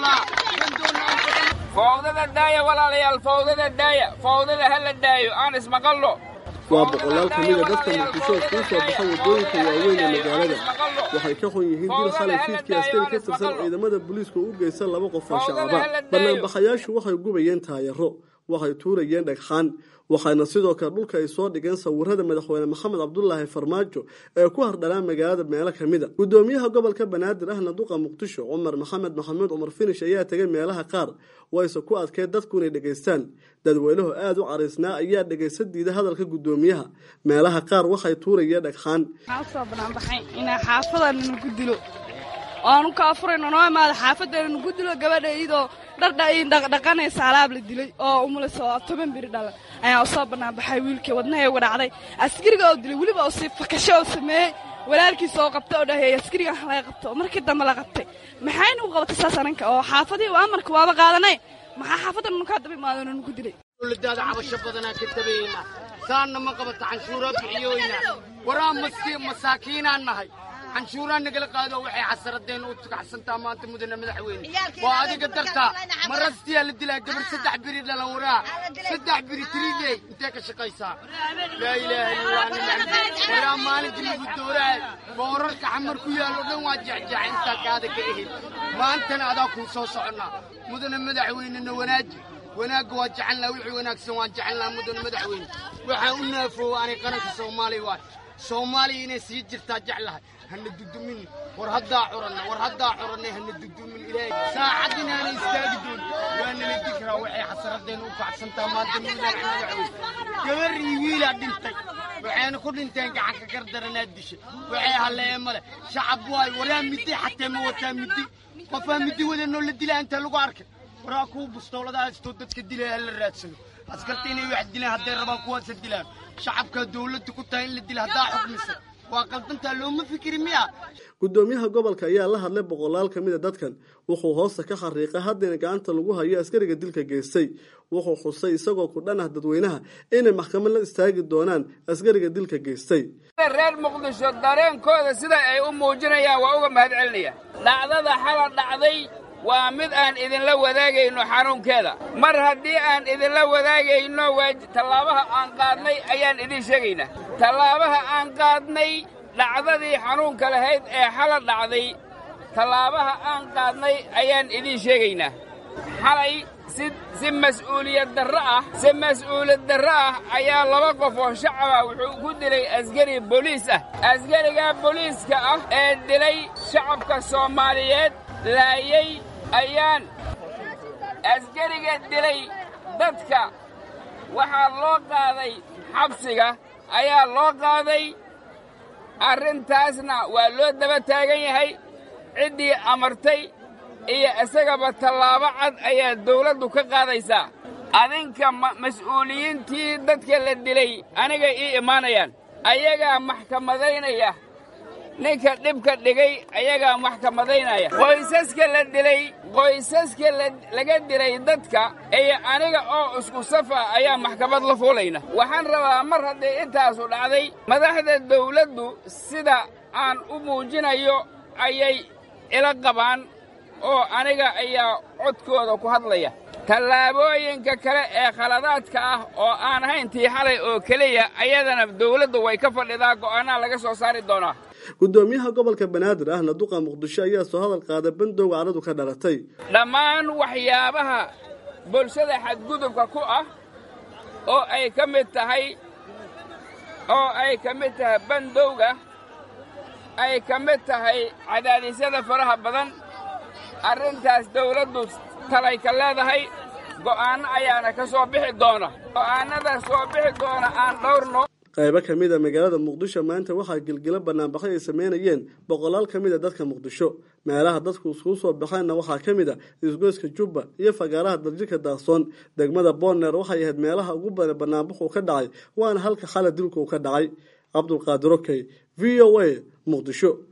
fowdada daaya walaalayaal fowdada daaya fowdada ha la daayo aan ismaqallo waa boqolaal ka mida dadka muqdisho kuu soo baxa waddooyinka waaweyn ee magaalada waxay ka xun yihiin dil khalay fiidkii askari ka tirsan ciidamada booliisku u geysan laba qof oo shacaba banaanbaxayaashu waxay gubayeen taayaro waxay tuurayeen dhagxaan waxayna sidoo kale dhulka ay soo dhigeen sawirada madaxweyne maxamed cabdulaahi farmaajo ee ku hardhanaan magaalada meelo ka mid a gudoomiyaha gobolka banaadir ahna duqa muqdisho cumar maxamed maxamuud cumar finish ayaa tegay meelaha qaar wayse ku adkeen dadku inay dhegaystaan dadweynuhu aada u cariisnaa ayaa dhegaysa diida hadalka gudoomiyaha meelaha qaar waxay tuurayeen dhagxaan waxaan usoo banaanbaxay inaa xaafada nagu dilo oanu kaafurayno noo imaada xaafaddeena nagu dilo gabadha iyadoo dhardhaqanaysa alaab la dilay oo umulaysa oo toban biri dhalan ayaan usoo banaanbaxay wiilkii wadnahay uga dhacday askariga oo dilay weliba oo sii fakasho oo sameeyey walaalkiisa oo qabta oo dhaheey askarigan laga qabto oo markii dambe la qabtay maxayna u qabatay saas aninka oo xaafadii amarka waaba qaadanay maxaa xaafaddan nukaa daba imaadano nugu dilay dowladaada cabasho badanaa ka tabayna saanna ma qabata canshuuraa bixiyoyna waraa maski masaakiinaan nahay canshuuraa nagala qaado waxay xasaradeen u tukacsantaa maanta mudane madaxweyne waa adiga dartaa marastiyaa la dilaa gabar saddex biri dhalan waraa saddex biri tiriidey intee ka shaqaysaa laa ilaaha illallah nin waraa maalinkii lagu dooraa boorarka xamar ku yaallo dhan waa jecjeeca intaa kaada ka ehid maantana adaa kuu soo soconnaa mudane madaxweynena wanaaji wanaagga waa jecelnaa wixii wanaagsan waan jecelnaa mudane madaxweyne waxaa u naafoowa anay qaranka soomaaliya waay soomaaliya inay sii jirtaa jeclahay hana dudumin war haddaa curanna war haddaa curanna hana dudumin ilaahay saacad inaana istaagi doon waa nala dikraa waxay xasaradeen u kacsantaa maanta mudane madaxweyne gabar iyo wiilaa dhintay waxayna ku dhinteen gacanka gardaranaa disha waxay halleeye male shacab waayo waraa midi xatee ma wataa midi qofaa midi wadanoo la dilaa inta lagu arkay waraa kuwa bustooladaha haystoo dadka dilaya hala raadsano askarta inay wax dilaan hadday rabaan kuwaasa dilaan shacabkaa dawladda ku tahay in la dila haddaa xukmisa waa qaldantaa looma fikiri miya gudoomiyaha gobolka ayaa la hadlay boqolaal ka mid a dadkan wuxuu hoosta ka xariiqay haddayna gacanta lagu hayo askariga dilka geystay wuxuu xusay isagoo ku dhan ah dadweynaha inay maxkamad la istaagi doonaan askariga dilka geystay reer muqdisho dareenkooda sida ay u muujinayaan waa uga mahad celinaya dhacdada xala dhacday waa mid aan idinla wadaagayno xanuunkeeda mar haddii aan idinla wadaagayno tallaabaha aan qaadnay ayaan idiin sheegaynaa tallaabaha aan qaadnay dhacdadii xanuunka lahayd ee xala dhacday tallaabaha aan qaadnay ayaan idiin sheegaynaa xalay si si mas'uuliyad darro ah si mas'uuliyad darro ah ayaa laba qof oo shacaba wuxuu ku dilay askari boliis ah askarigaa boliiska ah ee dilay shacabka soomaaliyeed laayay ayaan askariga dilay dadka waxaa loo qaaday xabsiga ayaa loo qaaday arrintaasna waa loo daba taagan yahay ciddii amartay iyo isagaba tallaabo cad ayaa dawladdu ka qaadaysaa adinka mas'uuliyiintii dadka la dilay anigay ii imaanayaan ayagaa maxkamadaynaya ninka dhibka dhigay ayagaa maxkamadaynaya qoysaska la dilay qoysaska laga dilay dadka iyo aniga oo isku safa ayaa maxkamad la fuulayna waxaan rabaa mar hadday intaasu dhacday madaxda dawladdu sida aan u muujinayo ayay ila qabaan oo aniga ayaa codkooda ku hadlaya tallaabooyinka kale ee khaladaadka ah oo aan ahayn tii xalay oo keliya ayadana dawladdu way ka fadhidaa go'aanaha laga soo saari doonaa gudoomiyaha gobolka banaadir ahna duqa muqdisho ayaa soo hadal qaaday bandowga caradu ka dhalatay dhammaan waxyaabaha bulshada xadgudubka ku ah oo ay ka mid tahay oo ay ka mid tahay bandowga ay ka mid tahay cadaadisyada faraha badan arrintaas dawladdu talay ka leedahay go'aanno ayaana ka soo bixi doona go'aannada soo bixi doona aan dhowrno qaybo ka mid a magaalada muqdisho maanta waxaa gilgilo banaanbaxyo ay sameynayeen boqolaal ka mid a dadka muqdisho meelaha dadku iskugu soo baxeenna waxaa ka mid a isgoyska jubba iyo fagaaraha darjirka daaqsoon degmada boorneer waxay ahayd meelaha ugu badan banaanbaxuu ka dhacay waana halka xala dilku ka dhacay cabdulqaadir okey v o a muqdisho